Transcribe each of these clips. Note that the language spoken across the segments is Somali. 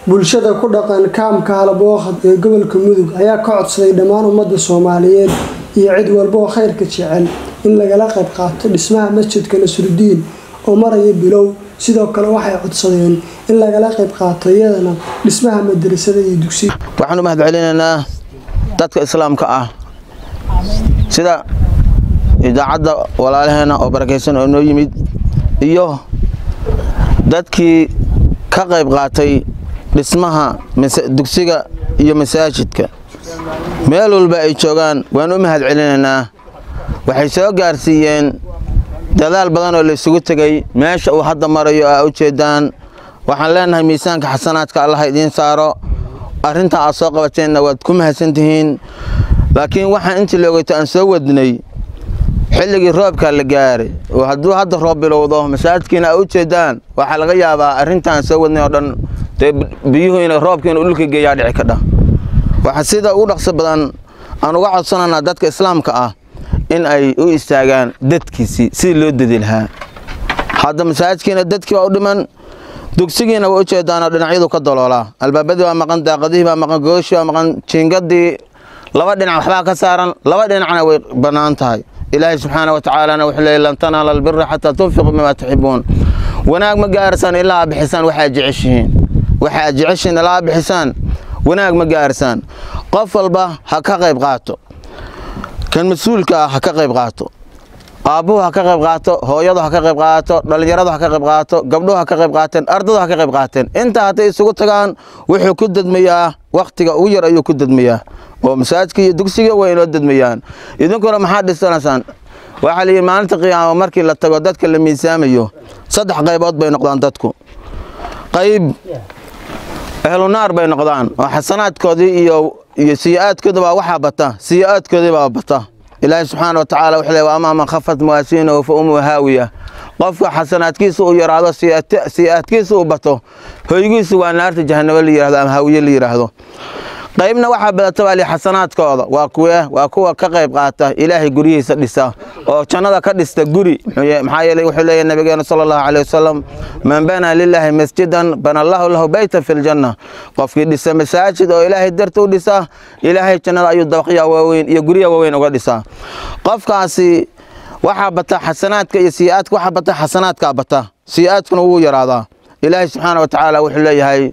bulshada ku dhaqan kaamka halabooqad ee gobolka mudug ayaa ka codsaday dhammaan ummadda soomaaliyeed iyo cid walba oo khayrka jecel in lagala qayb qaato dhismaha masjidka nasrudiin oo maraya bilow sidoo kale waxay codsadeen in lagala qayb qaato iyadana dhismaha madrasada iyo dugsiga waxaan u mahad celinaynaa dadka islaamka ah sida idaacadda walaalaheena oo barakaysan oo noo yimid iyo dadkii ka qayb qaatay dhismaha dugsiga iyo masaajidka meel walba ay joogaan waan u mahad celinaynaa waxay soo gaarsiiyeen dadaal badan oo la isugu tegay meesha uu hadda marayo aa u jeedaan waxaan leenahay miisaanka xasanaadka allah idiin saaro arrinta aad soo qabateenna waad ku mahadsantihiin laakiin waxaan intii loogeyto aan soo wadnay xilligii roobkaa la gaaray oo hadduu hadda roob bilowdo masaajidkiina aa u jeedaan waxaa laga yaabaa arrintaan soo wadnay oo dhan dee biyuhu ina roobkiina dhulka geeyaa dhici kadha waxaa sida ugu dhaqso badan aan uga codsananaa dadka islaamka ah in ay u istaagaan dadkiisii sidii loo dadi lahaa hadda masaajidkiina dadkii baa u dhiman dugsigiina waa u jeedaanoo dhinacyadu ka daloolaa albaabadii baa maqan daaqadihii baa maqan gooshii baa maqan jiingadii laba dhinac waxbaa ka saaran laba dhinacna way bannaan tahay ilaahay subxaana wa tacaalana wuxuu leeyay lan tanaala albira xataa tunfiqu bimaa tuxibuun wanaag ma gaarasaan ilaa aa bixisaan waxa aad jeceshihiin waxa aad jeceshihiin ilaa aa bixisaan wanaag ma gaarasaan qof walba ha ka qayb qaato kan mas-uulka ah ha ka qayb qaato aabbuhu ha ka qayb qaato hooyadu ha ka qayb qaato dhallinyaradu ha ka qayb qaato gabdhuhu ha ka qayb qaateen ardadu ha ka qayb qaateen intaa hadday isugu tagaan wuxuu ku dadmayaa wakhtiga ugu yar ayuu ku dadmayaa oo masaajidka iyo dugsiga way inoo dadmayaan idinkuna maxaad dhisanaysaan waxaa layidhi maalinta qiyaamo markii la tago dadka la miisaamayo saddex qaybood bay noqdaan dadku qayb ehlunaar bay noqdaan oo xasanaadkoodii iyo iyo siya-aadkooda baa waxaa bata siya-aadkoodii baa bata ilaahay subxaana wa tacaala wuxuu leey amaa man khafat mawaasiinahu fa umuu haawiya qofka xasanaadkiisa uu yaraado siya-aadkiisa uu bato hoygiisu waa naarta jahanabo la yihahdo ama haawiye la yidhaahdo qaybna waxaa badata baa li xasanaadkooda waa kuwe waa kuwa ka qayb qaata ilaahay guryihiisa dhisa oo jannada ka dhista guri maxaa yeelay wuxuu leeyahay nabigeena sala allahu calayh wasalam man banaa lilaahi masjidan bana allahu lahu beyta fi ljanna qofkii dhisa masaajid oo ilaahay darta u dhisa ilaahay jannada ayuu dabaqya waaweyn iyo gurya waaweyn uga dhisaa qofkaasi waxaa bata xasanaadka iyo siya-aadka waxaa bata xasanaadkaa bata siya-aadkuna wuu yaraadaa ilaahay subxaana wa tacaala wuxuu leeyahay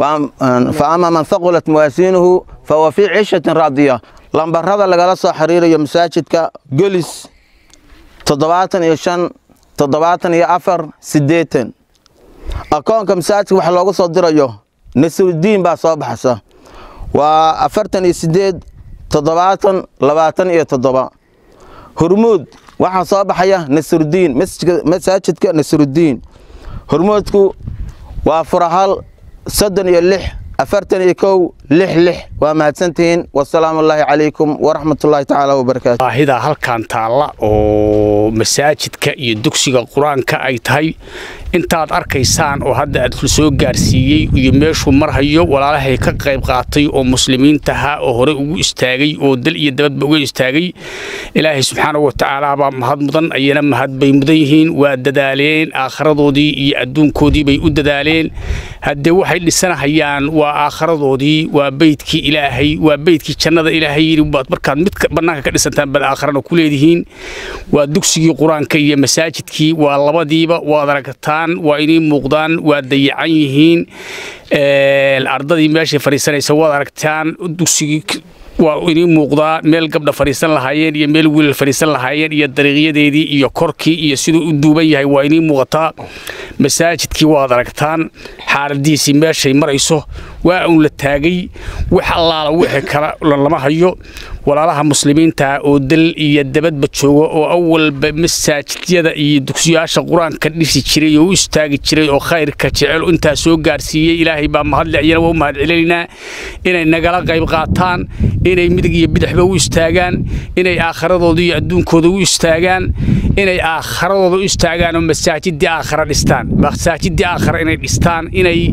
fa ama man haqulat mawaasiinuhu fahuwa fii cishatin raadiya lambarada lagala soo xiriirayo masaajidka gelis toddobaatan iyo shan toddobaatan iyo afar siddeetan akoonka masaajidka waxa loogu soo dirayo nasrudiin baa soo baxaysa waa afartan iyo siddeed toddobaatan labaatan iyo toddoba hurmuud waxaa soo baxaya nasrudiin masaajidka nasrudiin hurmuudku waa furahal soddon iyo lix afartan iyo kow lix lix waa mahadsantihiin wasalaamu allaahi calaykum waraxmatullaahi tacaala wabarakaatu baahida halkan taalla oo masaajidka iyo dugsiga qur-aanka ay tahay intaad arkaysaan oo hadda aad soo gaarsiiyey iyo meeshuu marhayo walaalahay ka qayb qaatay oo muslimiintaha oo hore ugu istaagay oo dal iyo dabadba uga istaagay ilaahay subxaanahu watacaala baa mahad mudan ayana mahad bay mudan yihiin waa dadaaleen aakharadoodii iyo adduunkoodii bay u dadaaleen haddee waxay dhisanahayaan waa aakharadoodii waa beydkii ilaahay waa beydkii jannada ilaahay yidhi baad markaad mid bannaanka ka dhisantaan baad aakharana ku leedihiin waa dugsigii qur-aanka iyo masaajidkii waa labadiiba waad aragtaan waa inay muuqdaan waa dayacan yihiin ardadii meeshay fadhiisanaysa waad aragtaan dugsigii waa inii muuqdaa meel gabdha fadhiisan lahaayeen iyo meel wiilal fadhiisan lahaayeen iyo dariiqyadeedii iyo korkii iyo siduu u duuban yahay waa inii muuqataa masaajidkii waad aragtaan xaaladiisii meeshay marayso waa uun la taagay wax allaala wixii kala lama hayo walaalaha muslimiinta oo dal iyo dabadba jooga oo awalba masaajidyada iyo dugsiyaasha qur-aanka dhisi jiray oo u istaagi jiray oo khayrka jecel intaa soo gaarsiiyey ilaahay baa mahadle iyana waa u mahad celinaynaa inay nagala qayb qaataan inay midig iyo bidixba u istaagaan inay aakharadooda iyo adduunkooda u istaagaan inay aakharadooda u istaagaan oo masaajidii aakhara dhistaan masaajidii aakhara inay dhistaan inay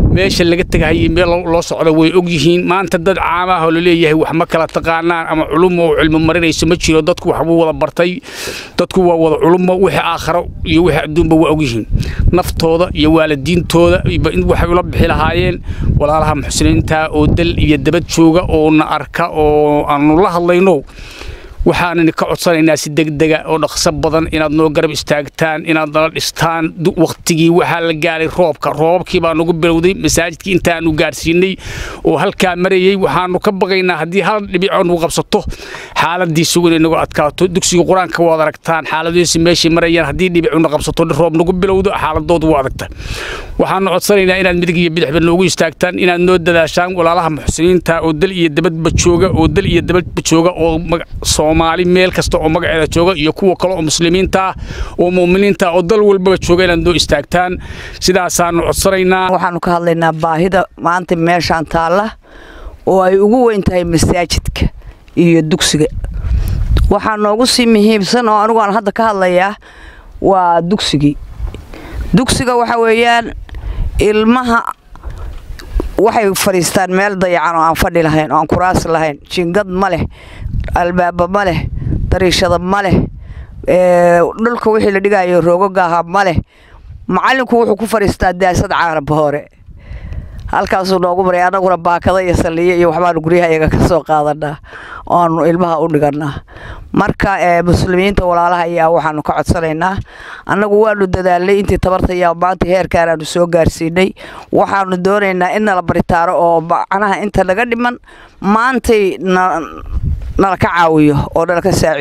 meesha laga tegahayay meel loo socdo way og yihiin maanta dad caamaah oo laleeyahay wax ma kala taqaanaan ama culumo oo cilmi marinayso ma jiro dadku waxbuu wada bartay dadku waa wada culumo wixii aakharo iyo wixii adduunba waa og yihiin naftooda iyo waalidiintooda waxay ula bixi lahaayeen walaalaha muxsiniinta oo dal iyo dabad jooga oo na arka oo aanu la hadlayno waxaanani ka codsanaynaa si degdega oo dhaqso badan inaad noo garab istaagtaan inaad nala dhistaan wakhtigii waxaa la gaaray roobka roobabkii baa nagu bilowday masaajidkii intaanu gaarsiinay oo halkaa marayey waxaanu ka baqaynaa haddii hal dhibico nagu qabsato xaaladiisu inay nagu adkaato dugsiga qur-aanka waad aragtaan xaaladiisi meeshay marayaan haddii dhibicuna qabsato roob nagu bilowdo xaaladoodu waa adagta waxaanu codsanaynaa inaad midig iyo bidixba noogu istaagtaan inaad noo dadaashaan walaalaha muxsiniinta oo dal iyo dabadba jooga oo dal iyo dabadba jooga oo soomaali meel kasta oo magaceeda jooga iyo kuwa kale oo muslimiinta ah oo muuminiinta oo dal walbaba jooga inaad noo istaagtaan sidaasaanu codsanaynaa waxaanu ka hadlaynaa baahida maanta meeshaan taalla oo ay ugu weyn tahay masaajidka iyo dugsiga waxaa noogu sii muhiimsan oo anigu aan hadda ka hadlayaa waa dugsigii dugsiga waxa weeyaan ilmaha waxay fadhiistaan meel dayacan oo aan fadhi lahayn oo aan kuraas lahayn jingad ma leh albaaba ma leh dariishada ma leh dhulka wixii la dhigayo roogagaaha ma leh macallinku wuxuu ku fadhiistaa daasad caaraba hore halkaasuu noogu maray annaguna baakada iyo saliyo iyo waxbaanu guryaha iyaga ka soo qaadanaa oanu ilmaha u dhiganaa marka muslimiinta walaalaha ayaa waxaanu ka codsanaynaa annagu waanu dadaalnay intii tabarta ayaa maanta heerkaanaanu soo gaarsiinay waxaanu doonaynaa in nala baritaaro oo macnaha inta naga dhiman maantay nala ka caawiyo oo nala ka saacido